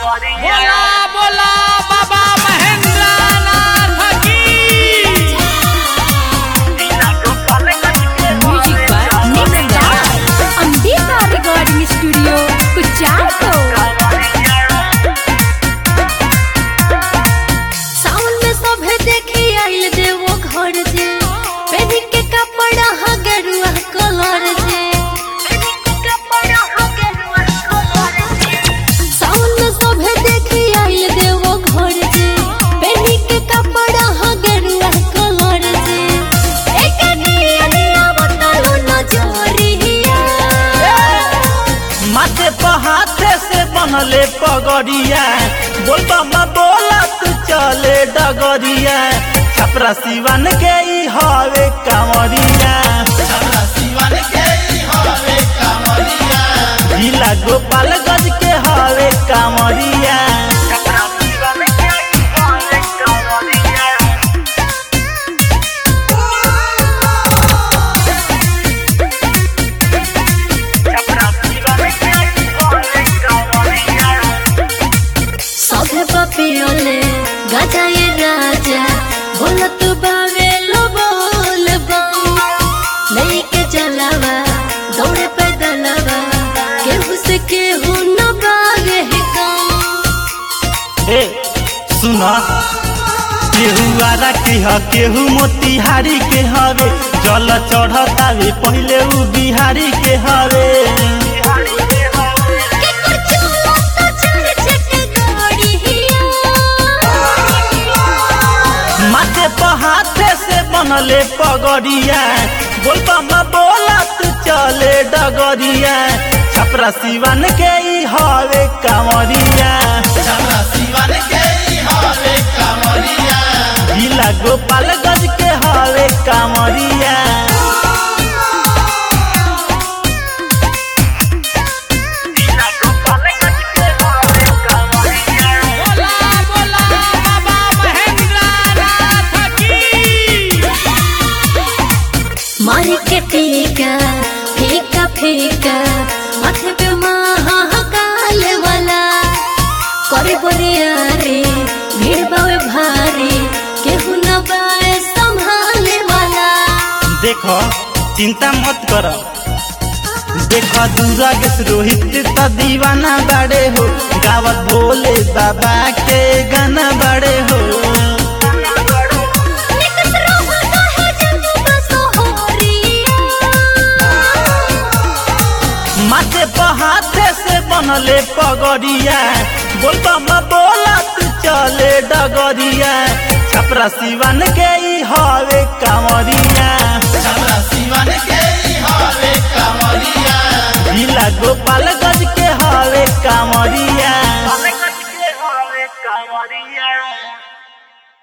बोला बोला बाबा महेंद्र नाथ की music by next star Ambika recording studio कुचाको सावन में सभे देखी आइल देवो घर जे पेनी के कपड़ा हा गेरुआ कलर जे सावन में सभे देखी आइल देवो घर जे पेनी के कपड़ा हा गेरुआ कलर जे एक निया बतालो नजरिया माथे पर हाथे से बनले पगड़िया बोलबा में बोलत चले डगरिया छपरा सिवन के ई हवे कांवरिया जिला गोपालगंज के हवे कांवरिया सभे पपियोले गजाए राजा बोलत बावे लो बोल बम लेके चलावा दौड़े पैदलवा केहू से केहू न बागे है कम ए सुन केहू आरा के ह केहू मोतिहारी के हवे जल चढ़तावे पहिले उ बिहारी के हवे केकर चोला तो चढ़ चट गाड़ी माथे पर हाथे से बनले पगड़िया बोलबा में बोलत चले डगरिया छपरा सिवन के ई हवे कांवरिया जिला गोपालगंज के हवे कांवरिया बोला बोला बाबा महेंद्र नाथ की मारी के टीका फीका फीका माथे पे महाकाल वाला करे बोरिया रे भीड़ बावे भारी केहू न बाए संभाले वाला देखो चिंता मत कर देखो दुर्गेश रोहित त दीवाना बड़े हो गावत भोले बाबा के गाना बड़े हो निकट रहता है जग बसोहरिया माथे पर हाथे से बनले पगड़िया बोलबा में बोलत चले डगरिया छपरा सिवन के ई हवे कांवरिया